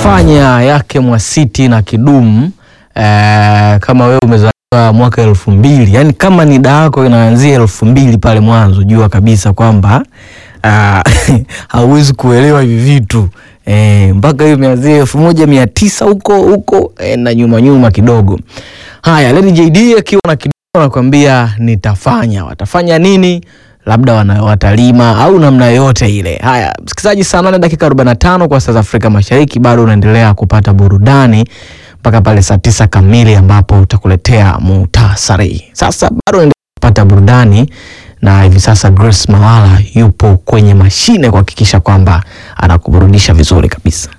Nitafanya yake Mwasiti na Kidumu. Eh, kama wewe umezaliwa mwaka elfu mbili yani kama nida yako inaanzia elfu mbili pale mwanzo, jua kabisa kwamba ah, hauwezi kuelewa hivi vitu eh, mpaka hiyo imeanzia elfu moja mia tisa huko huko eh, na nyuma nyuma kidogo. Haya, Lady JD akiwa na Kidumu anakuambia nitafanya. Watafanya nini? labda wana- watalima au namna yoyote ile. Haya, msikilizaji, saa nane dakika 45 kwa saa za Afrika Mashariki, bado unaendelea kupata burudani mpaka pale saa tisa kamili ambapo utakuletea muhtasari. Sasa bado unaendelea kupata burudani na hivi sasa Grace Mawala yupo kwenye mashine kuhakikisha kwamba anakuburudisha vizuri kabisa.